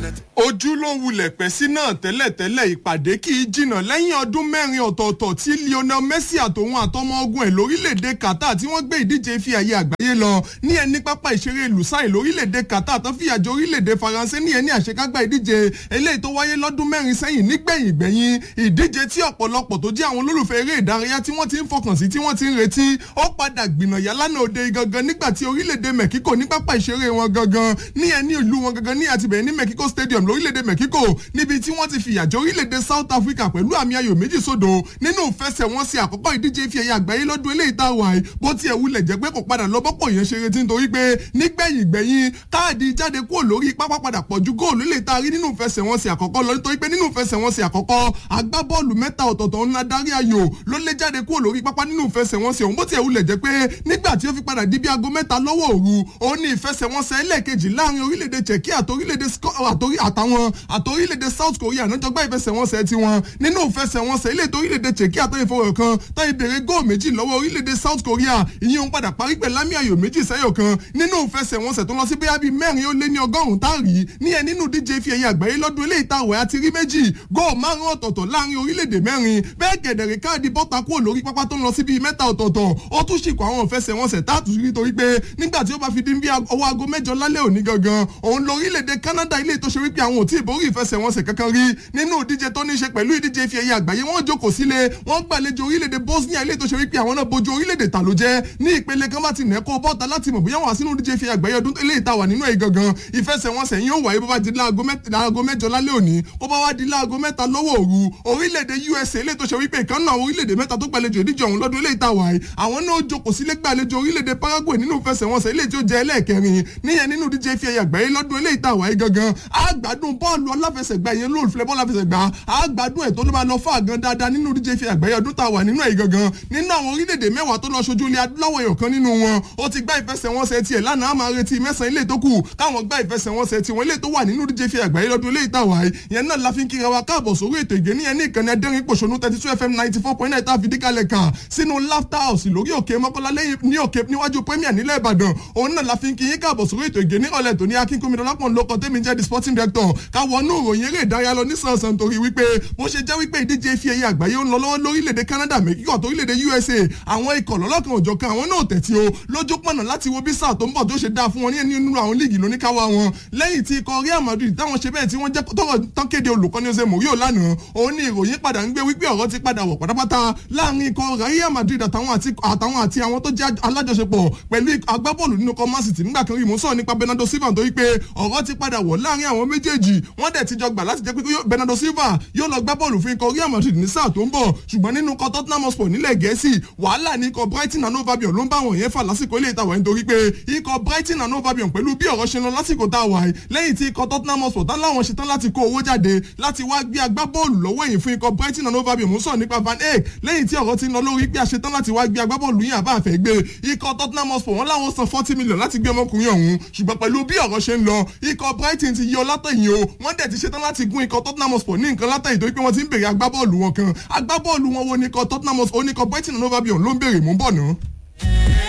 ojú ló wulẹ̀ pẹ́ sí náà tẹ́lẹ̀tẹ́lẹ̀ ìpàdé kì í jìnnà lẹ́yìn ọdún mẹ́rin ọ̀tọ̀ọ̀tọ̀ tí lionel messi àtòun àtọmọ ogun ẹ̀ lórílẹ̀‐èdè qatar tí wọ́n gbé ìdíje fi àyè àgbáyé lọ ní ẹni pápá ìṣeré lusail lórílẹ̀‐èdè qatar tó fìyà jẹ orílẹ̀‐èdè faransé ní ẹni àṣekágbá ìdíje eléyìí tó wáyé lọ́dún mẹ́rin sẹ́yìn nígbẹ̀yìn gbẹ̀yìn ìdíje tí ọ̀pọ̀lọpọ̀ tó jẹ́ àwọn olólùfẹ́ eré ìdárayá tí wọ́n ti ń fọkàn sí tí wọ́n ti ń retí ó padà gbìnàyà lánàá òde gangan nígbà tí orílẹ̀‐èdè mexico ní pápá ìṣeré wọn gangan ní ẹni ìlú wọn gangan ní àtibẹ̀ ní mexico stadium lórílẹ̀‐èdè mexico níbi tí wọ́n ti fìyà jẹ orílẹ̀‐èdè south africa pẹ̀lú àmì ayò méjì sódò nínú ìfẹsẹ̀wọnsẹ̀ àkọ́kọ́ ìdíje fi ẹ̀yà àgbáyé lọ́dún eléyìí tá a wà yìí bó tiẹ̀ wulẹ̀ jẹ́ pé kò padà lọ bọ́pọ̀ yẹn ṣe retí nítorí pé nígbẹ̀yìn gbẹ̀yìn káàdì jáde kúrò lórí pápá padà pọ̀ ju góòlù lè ta rí nínú ìfẹsẹ̀wọnsẹ̀ àkọ́kọ́ lọ nítorí pé nínú ìfẹsẹ̀wọnsẹ̀ àkọ́kọ́ agbábọ́ọ̀lù mẹ́ta ọ̀tọ̀ọ̀tọ̀ ńlá darí ayò ló lé jáde kúrò lórí pápá nínú ìfẹsẹ̀wọnsẹ̀ òun bó tiẹ̀ wulẹ̀ jẹ́ pé nígbà tí ó fi padà di bí aago mẹ́ta lọ́wọ́ òru òun ní ìfẹsẹ̀wọnsẹ̀ ẹlẹ́ẹ̀kejì láàrin orílẹ̀-èdè Czechia àtorílẹ̀-èdè àtàwọn àtorílẹ̀-èdè South Korea náà jọgbá ìfẹsẹ̀wọnsẹ̀ tiwọn nínú ìfẹsẹ̀wọnsẹ̀ ilé torílẹ̀-èdè Czechia tó ìfowó kan tó ìbèrè góò méjì lọ́wọ́ orílẹ̀-èdè South Korea ìyẹn òun padà parí pẹ̀lú àmì ayò méjì sẹ́yọ̀ kan nínú ìfẹsẹ̀wọnsẹ̀ tó lọ sí bóyá bíi mẹ́rin ó lé ní ọgọ́rùn-ún táàrí ní ẹ nínú díje fi ẹ̀yẹ àgbáyé lọ́dún eléyìí tá àwẹ̀ àti rí méjì góò márùn ọ̀tọ̀ọ̀tọ̀ láàrin orílẹ̀-èdè mẹ́rin bẹ́ẹ̀ gẹ̀dẹ̀rẹ̀ káàdì bọ́ta kúrò lórí pápá tó ń lọ sí bíi mẹ́ta ọ̀tọ̀ọ̀tọ̀ ó tún ṣìkò àwọn ìfẹsẹ̀wọnsẹ̀ táàtù rí torí pé nígbà tí ó bá fi dín bí ọwọ́ aago mẹ́jọ lálẹ́ òní gangan òun lọ orílẹ̀-èdè Canada ilé tó ṣe wípé àwọn ò tí ì borí ìfẹsẹ̀wọnsẹ̀ kankan rí nínú ìdíje tó ní í ṣe pẹ̀lú ìdíje fi ẹ̀yẹ àgbáyé wọ́n jókòó sílé wọ́n gbàlejò orílẹ̀-èdè Bosnia ilé tó ṣe wípé àwọn náà bojú orílẹ̀-èdè ta ló jẹ́ ní ìpele kan bá ti nẹ́kọ́ bọ́ta láti mọ̀ bóyá wọ́n wá sínú ìdíje fi ẹ̀yẹ àgbáyé ọdún eléyìí ta wà nínú ẹ̀ gangan ìfẹsẹ̀wọnsẹ̀ yìí ó wáyé bó bá di láago mẹ́jọ lálẹ́ òní bó bá wá di láago mẹ́ta lọ́wọ́ òru orílẹ̀-èdè USA ilé tó ṣe wípé ìkan náà orílẹ̀-èdè mẹ́ta tó gbàlejò ìdíje ọ̀hún lọ́dún eléyìí ta wà yìí àwọn náà jókòó sílé gbàlejò orílẹ̀-èdè Paraguay nínú ìfẹsẹ̀wọnsẹ̀ ilé tí ó jẹ́ ẹlẹ́ẹ̀kẹrin níyẹn nínú díje fi ẹ̀yà àgbáyé lọ́dún eléyìí tá a wáyé gangan àgbàdùn bọ́ọ̀lù aláfẹsẹ̀gbá yẹn lóòfẹ́ bọ́ọ̀lù aláfẹsẹ̀gbá àgbàdùn ẹ̀ tó ló bá lọ fún àgàn dáadáa nínú díje fi àgbáyé ọdún tá a wà nínú ẹ̀ gangan nínú àwọn orílẹ̀-èdè mẹ́wàá tó lọ ṣojú ilẹ̀ adúláwọ̀ èèyàn kan nínú wọn ó ti gbá ìfẹsẹ̀wọnsẹ̀ tiẹ̀ lánàá á máa retí mẹ́sàn-án ilé tó kù káwọn gbá ìfẹsẹ̀wọnsẹ̀ tiwọn ilé tó wà nínú díje fi àgbáyé lọ́dún eléyìí tá a wáyé yẹn náà la fi ń kíra wa káàbọ̀ sórí ètò ìgé níyẹn ní ìkànnì ẹdẹ́rìn pòṣónú thirty two fm ninety four point nine tá a fi díkàlẹ̀ kà sínú laughter house lórí òkè mọ́kànlá lẹ́yìn ní òkè níwájú premier nílẹ̀ ìbàdàn òun náà la fi ń kí yín káàbọ̀ sórí ètò ìgé ní ọ̀lẹ̀ tó ní akínkúnmi dọ́lápọ̀n lóko tẹ́mi jẹ́ the sporting director káwọnú ìròyìn eré ìdárayá lọ nísànsán torí wípé bó ṣe jẹ́ wípé ìdíje fi ẹ̀yẹ àgbáyé ń lọ lọ́wọ́ lórílẹ̀‐èdè Canada Mexico àti orílẹ̀‐èdè USA àwọn ikọ̀ lọ́lọ́kan òjọ̀kan àwọn náà tẹ̀tí o lójú pọ̀nà láti wo bí sáà tó ń bọ̀ tó ṣe dáa fún wọn ní nínú àwọn líìgì lóníkáwá wọn lẹ́yìn tí ikọ̀ Real Madrid táwọn ṣe bẹ́ẹ̀ tí wọ́n jẹ́ tọrọ tán kéde olùkọ́ni Jose Mourinho lánàá òun ni ìròyìn padà ń gbé wípé ọ̀rọ̀ ti padà wọ̀ pátápátá láàrin ikọ̀ Real Madrid àtàwọn àti àwọn tó jẹ́ alájọṣepọ̀ pẹ̀lú agbábọ́ọ̀lù nínú ikọ̀ Man City nígbà kan rí mò ń sọ̀rọ̀ nípa Bernardo Silva nítorí pé ọ̀rọ̀ ti padà wọ̀ láàrin àwọn méjèèjì wọ́n dẹ̀ ti jọ gbà láti jẹ́ pé Bernardo Silva yóò lọ gbá bọ́ọ̀lù fún ikọ̀ Real Madrid ní sáà tó ń bọ̀ ṣùgbọ́n nínú ikọ̀ Tottenham Hotspur nílẹ̀ Gẹ̀ẹ́sì wàhálà ní ikọ̀ Brighton and Hove Albion ló ń bá wọn yẹn fà lásìkò ilé ìtawà nítorí pé ikọ̀ Brighton and Hove Albion pẹ̀lú bí ọ̀rọ̀ ṣe lọ lásìkò tá a wà yìí lẹ́yìn tí ikọ̀ Tottenham Hotspur tán láwọn ṣetán láti kó owó jáde láti wá gbé agbábọ́ọ̀lù lọ́wọ́ èyí fún ikọ̀ Brighton and Hove Albion mú sọ nípa Van Eyck lẹ́yìn tí ọ̀rọ̀ ti ń lọ lórí pé àṣetán láti wá gbé agbábọ́ọ̀lù yìí àbá àfẹ́ gbé ikọ̀ Tottenham Hotspur wọn láwọn san forty million láti gbé ọmọkùnrin ọ̀hún ṣùgbọ́n pẹ̀lú bí ọ̀rọ̀ ṣe ń lọ ikọ̀ Brighton ti yọ látẹ̀yìn o wọ́n dẹ̀ ti ṣetán láti gún ikọ̀ Tottenham Hotspur ní nǹkan látẹ̀yìn torí pé wọ́n ti ń bèrè agbábọ́ọ̀lù wọn kan agbábọ́ọ̀lù wọn wo ni ikọ̀ Tottenham Hotspur oníkọ̀ Brighton and Hove Albion ló ń bèrè mú bọ̀ náà.